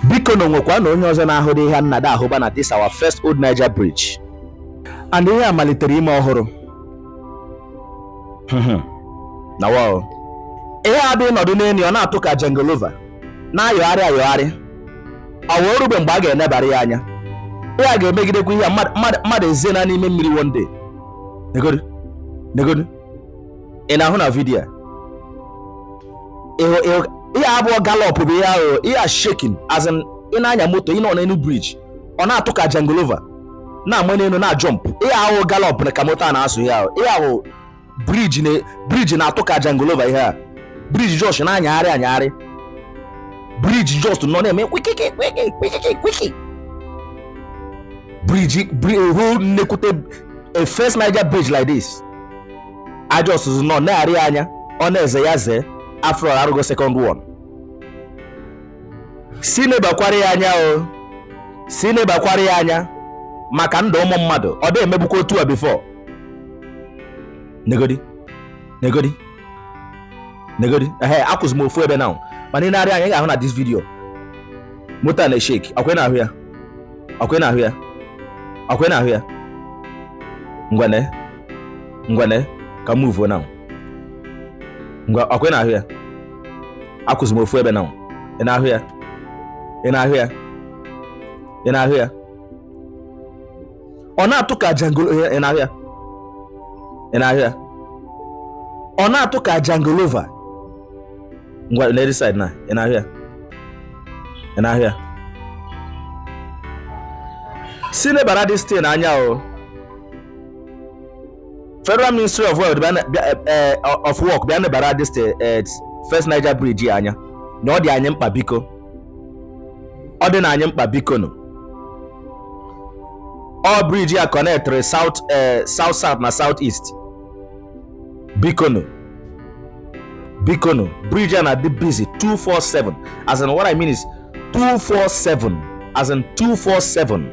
biko na onwekwa na onye ọzọ na-ahụrụ ihe nnada ahụba na this our first old Niger bridge and ihe a malitere ime ọhụrụ Mhm. na wow. ihe a bụ ịnọdụ n'enyi ọ na-atụ ka jenglova na-ayọgharị ayọgharị ọ wee rube mgbe a ga-enebara ya anya ihe a ga-emegidekwa ihe a mmadụ- mmadụ mmadụ eziena n'ime mmiri one day negodu negodu ị na-ahụ na vidiyo a Ịhụ- ịhụ- ihe abụọ galop bụ ihe ahụ ihe a shaking as in ị na-anya moto ị nọ n'elu briji ọ na-atụ ka jenglova na-ama n'elu na jump ihe ahụ galop na ka moto a na-asụ ihe ahụ ihe ahụ briji na briji na-atụ ka jenglova ihe a briji jos na-anyagharị anyagharị briji just nọ na-eme kwikiki kwiki kwikiki kwiki briji bri hụ nnekwute a first Niger bridge like this ajos nọ na-arị anya ọ na-eze ya zee after all arụgo second one si nebakwara ya anya o si nebakwara ya anya maka ndụ ụmụ mmadụ ọ dị emegbukwa otu a before negodi negodi negodi ehe akwụzi m ofu ebe now mana ị na-arị anya ị ga-ahụ na this video moto a na-eshake ọkwe na-ahụ ya ọkwe na-ahụ ya ọkwe na-ahụ ya ngwane ngwane ka move now ngwa ọkwe na-ahụ ya akwụzi m ofu ebe now ị na-ahụ ya ị na-ahụ ya ị na-ahụ ya ọ na-atụ ka jangolo ị na-ahụ ya ị na-ahụ ya ọ na-atụ ka jangolova ngwa lady side na ị na-ahụ ya ị na-ahụ ya si nebara dis thing anya o federal ministry of world bịa na- bịa- eh, eh, of work bịa nebara dis thing eh, first niger bridge ya anya na ọ dị anyị mkpa biko ọ dị na anyị mkpa biko nụ ọ briji a connectịrị south eh, south south na south east biko nụ biko nụ briji a na-adị busy 247 as in what i mean is 247 as in 247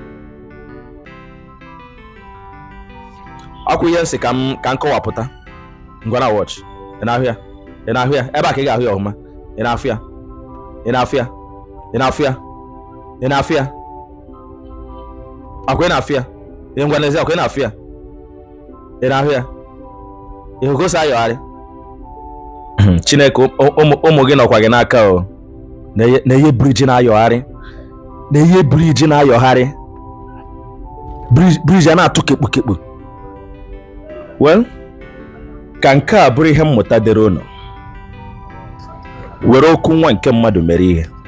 ọkwa ihe nsị ka m ka m kọwapụta ngwa na watch ị na-ahụ ya ị na-ahụ ya ebe a ka ị ga-ahụ ya ọhụma ị na-afụ ya ị na-afụ ya ị na-afụ ya ị na-afụ ya akwa ị na-afụ ya ị ngwa n'ezi akwa ị na-afụ ya ị na-ahụ ya ị hụ gosi ayọgharị chineke ụmụ- ụmụ ụmụ gị nọkwa gị n'aka o na-enye na-enye briji na-ayọgharị na-enye briji na-ayọgharị Briji- briji a na-atụ kekpukekpu well ka nke a bụrụ ihe mmụta dịrị unu were okwu nwa nke mmadụ mere ihe